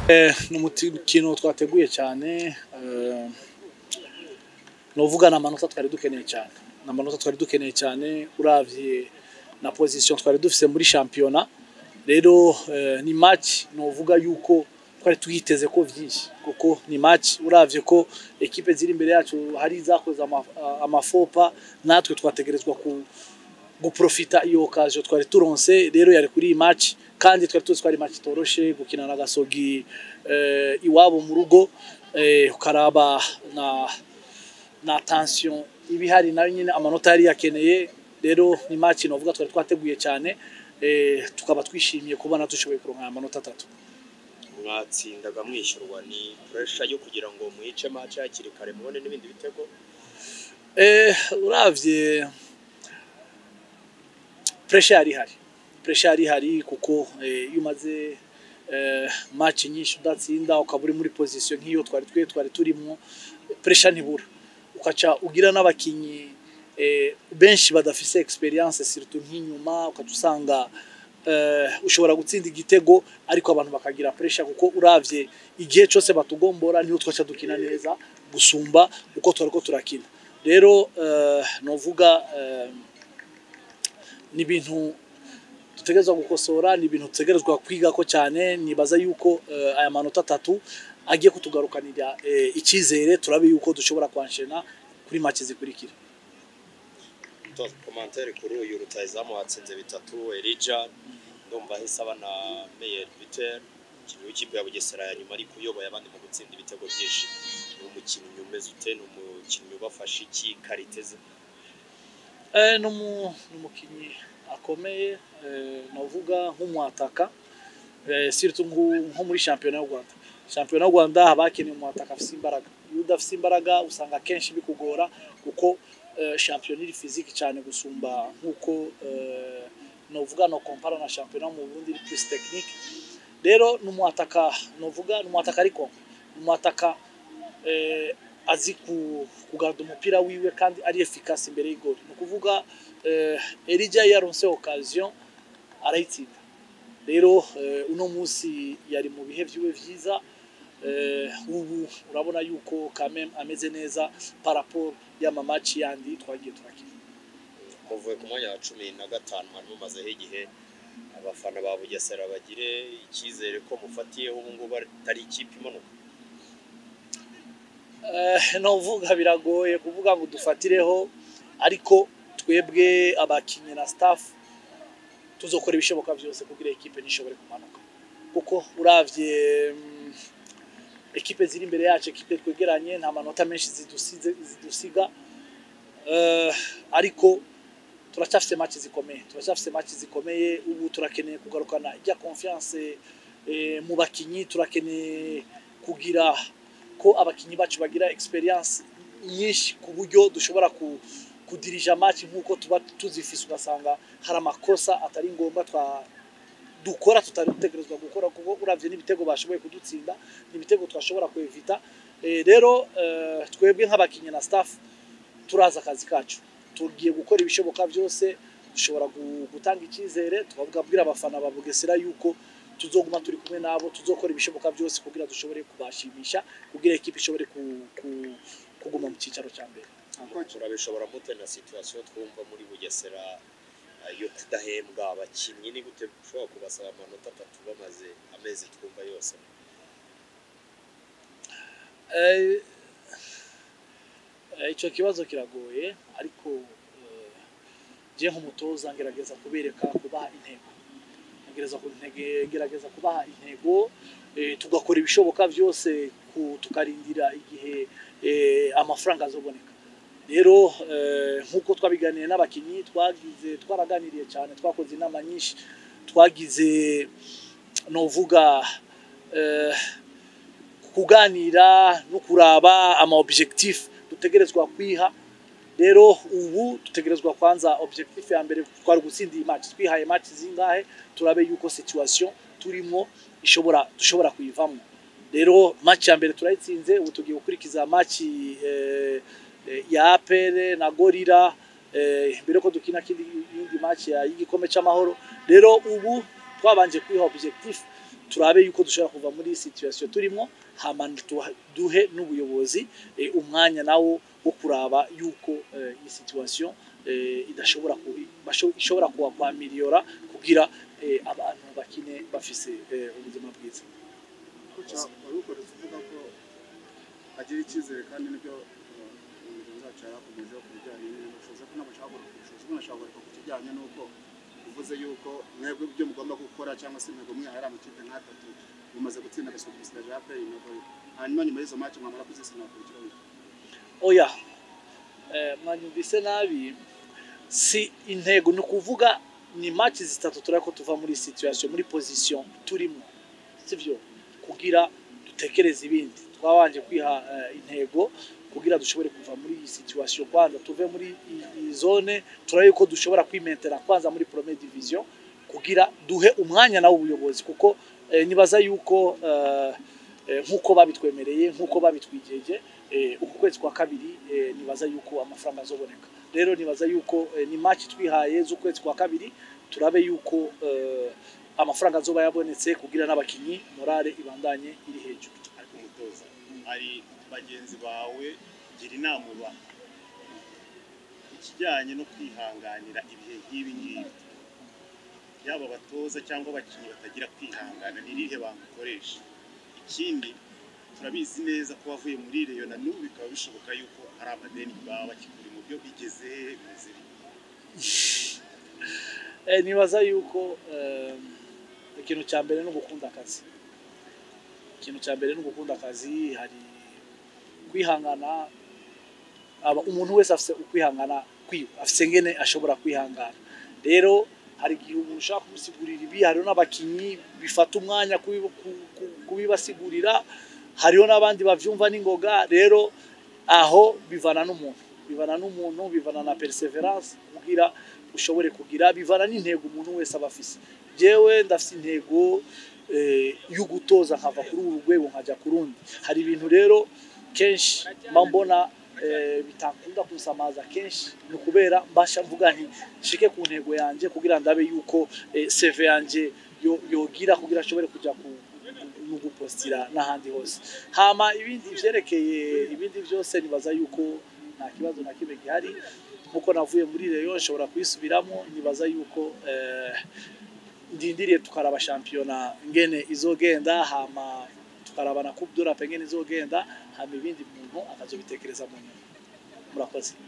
ni umukino twateguye cyane eh, novuga ni amanota twari dukeneye cyane ni amanota twari dukeneye cyane uravye na position twari dufise muri shampiyona rero eh, ni match novuga yuko twari tuyiteze ko vyinshi kuko ni match uravye ko ekipe ziri imbere yacu hari zakoze ama- amafopa natwe twategerezwa ku guprofita iyo occasion twari turonse rero yari kuri iyi match kandi twari tuzi ko ari match itoroshe gukina na gasogi eh, iwabo mu rugo eh, ukaraba na na tension ibihari nayo nyine amanota yari yakeneye rero ni match novuga twari twateguye cyane eh, tukaba twishimiye kubona dushoboye kuronka aya manota atatu mwatsindaga mwishyurwa ni puresha yo kugira ngo mwice match hakiri kare mubone n'ibindi bitego Eh, uravye pressure yari ihari pressure yari ihari kuko eh, iyo umaze eh, match nyinshi udatsinda ukaba uri muri position nk'iyo twari twe twari turimo pressure ntibura ukaca ugira n'abakinyi eh, benshi badafise experience surtout nk'inyuma ukaca usanga eh, ushobora gutsinda igitego ariko abantu bakagira pressure kuko uravye igihe cyose batugombora niho twaca dukina neza gusumba uko twariko turakina rero eh, novuga eh, ni ibintu dutegerezwa gukosora ni ibintu dutegerezwa kwigako cyane nibaza yuko eh, aya manota atatu agiye kutugarukanira eh, icyizere turabe yuko dushobora kwanshena kuri make zikurikira to komantere kuri uyu rutayizamu watsinze bitatu Elija ndumva ahise aba na Meyer Vitel umukinnyi w'ikipe ya Bugesera ya nyuma ariko uyoboye abandi mu gutsinda ibitego byinshi ni umukinnyi umeze ute ni umukinnyi ubafasha iki karite ze Eh, ni umu- ni umukinnyi akomeye eh, navuga nk'umwataka eh, surtout nku- nko muri shampiyona y'u Rwanda shampiyona y'u Rwanda haba hakenewe umwataka afise imbaraga iyo udafise imbaraga usanga akenshi bikugora kuko eh, shampiyona iri fiziki cyane gusumba nk'uko eh, novuga no kompara na shampiyona mu Burundi iri plus technique rero ni umwataka novuga ni umwataka ariko ni umwataka eh, azi ku- kugarura umupira wiwe kandi ari efficace imbere y'igori ni ukuvuga eh, Elijah iyo yaronse occasion arayitsinda rero eh, uno munsi yari mu bihe vyiwe vyiza eh, ubu urabona yuko kamem ameze neza par rapport y'amamaci yandi twagiye turakina muvuye ku mwanya wa cumi na gatanu mwari mumazeho igihe abafana ba Bugesera bagire icyizere ko mufatiyeho ubu ngubu atari ikipe imanuka Eh, novuga biragoye kuvuga ngo dufatireho ariko twebwe abakinnyi na staff tuzokora ibishoboka byose kugira ekipe ntishobore kumanuka kuko uravye mm, ekipe ziri imbere yacu ekipe twegeranye nta manota menshi zidusize zidusiga Eh, ariko turacyafise match zikomeye turacyafise match zikomeye ubu turakeneye kugarukana ijya confiance eh, mu bakinyi turakeneye kugira ko abakinyi bacu bagira experience nyinshi ku buryo dushobora ku kudirija match nk'uko tuba tuzifise ugasanga hari amakosa atari ngombwa twa dukora tutari dutegerezwa gukora kuko uravye n'ibitego bashoboye kudutsinda n'ibitego twashobora kwevita eh, rero eh, twebwe nk'abakinyi na staff turazi akazi kacu tugiye gukora ibishoboka byose dushobora gu- gutanga icyizere tukabwira abafana ba Bugesera yuko tuzoguma turi kumwe nabo tuzokora ibishoboka byose kugira dushobore kubashimisha kugira ekipe ishobore ku- ku- kuguma mu cyicaro cya mbere turabishobora mute na situation twumva muri Bugesera eh, yo kudahembwa abakinnyi ni gute ushobora kubasaba amanota atatu bamaze amezi twumva yose Eh, eh, icyo kibazo kiragoye ariko eh, je nk'umutoza ngerageza kubereka kubaha intego ngerageza ku- ntege- ngerageza kubaha intego eh, tugakora ibishoboka byose ku- tukarindira igihe eh, amafaranga azoboneka rero eh, nk'uko twabiganiye n'abakinnyi twagize twaraganiriye cyane twakoze inama nyinshi twagize novuga eh, kuganira no kuraba ama objectif dutegerezwa kwiha rero ubu dutegerezwa kwanza objectif ya mbere twari gutsinda iyi match twihaye match zingahe turabe yuko situation turimo ishobora dushobora kuyivamo rero match ya mbere turayitsinze ubu tugiye gukurikiza match eh, eh, ya APR na Gorira eh, mbere ko dukina kindi yindi match ya y'igikombe c'amahoro rero ubu twabanje kwiha objectif turabe yuko dushobora kuva muri iyi situation turimo hama tuha- duhe n'ubuyobozi eh, umwanya nawo wo kuraba yuko eh, iyi situation eh, idashobora ku basho- ishobora kuba kwa miliyora kugira eh, abantu bakine bafise eh, ubuzima bwiza Kocha wari ukoretse uvuga ko agira icyizere kandi nibyo umuyobozi wacu yari akomejeho ku bijyanye n'ubushobozi ko n'abashaka ku bushobozi umuntu ashaka kureka ku kijyanye n'uko uvuze yuko mwebwe ibyo mugomba gukora cyangwa se intego mwihaye ari amakipe nk'atatu mumaze gutsinda agasogisiga ja play intego hanyuma nyuma y'izo match mwamara kuzisina kurikira oya eh, mwanyumvise nabi si intego ni ukuvuga ni match zitatu turako tuva muri situation muri position turimo sivyo kugira dutekereze ibindi twabanje kwiha eh, intego kugira dushobore kuva muri iyi situation kwanza tuve muri iyi- iyi zone turabe ko dushobora kwimentera kwanza muri première division kugira duhe umwanya nawo ubuyobozi kuko eh, nibaza yuko eh, eh, nk'uko babitwemereye nk'uko babitwijeje eh, uku kwezi kwa kabiri eh, nibaza yuko amafaranga azoboneka rero nibaza yuko eh, ni match twihaye z'ukwezi kwa kabiri turabe yuko eh, amafaranga azoba yabonetse kugira n'abakinyi morale ibandanye iri hejuru ariko umutoza hari bagenzi bawe gira inama uba ikijyanye no kwihanganira ibihe nk'ibi ngibi yaba abatoza cyangwa abakinnyi batagira kwihangana ni irihe bamukoresha ikindi turabizi neza ko wavuye muri reyo na n'ubu bikaba bishoboka yuko hari amadeni baba bakigura mu byo bigeze he bimeze bite eh, nibaza yuko eh, ikintu cya mbere ni ugukunda akazi ikintu cya mbere ni ugukunda akazi hari kwihangana aba umuntu wese afite ukwihangana kwiwe afite ngene ashobora kwihangana rero hari igihe umuntu ushaka kumusigurira ibi hariho n'abakinnyi bifata umwanya kubi- ku- ku- kubibasigurira hariho n'abandi bavyumva n'ingoga rero aho bivana n'umuntu bivana n'umuntu bivana na perseverance kugira ushobore kugira bivana n'intego umuntu wese aba afise jewe ndafise intego eh, yo gutoza nkava kuri uru rwego nkajya ku rundi hari ibintu rero kenshi mba mbona eh, bitakunda kunsamaza kenshi ni ukubera mbasha mvuga nti nshike ku ntego yanjye kugira ndabe yuko eh, CV yanjye yo- yogira kugira ashobore kujya ku no gupostira n'ahandi hose hama ibindi vyerekeye ibindi byose nibaza yuko nta kibazo na kimwe gihari nkuko navuye muri reyo nshobora kuyisubiramo nibaza yuko eh, ndindiriye tukaraba shampiyona ngene izogenda hama tukaraba na coupe d'Europe ngene izogenda hama ibindi muntu akazobitekereza mu nyuma murakoze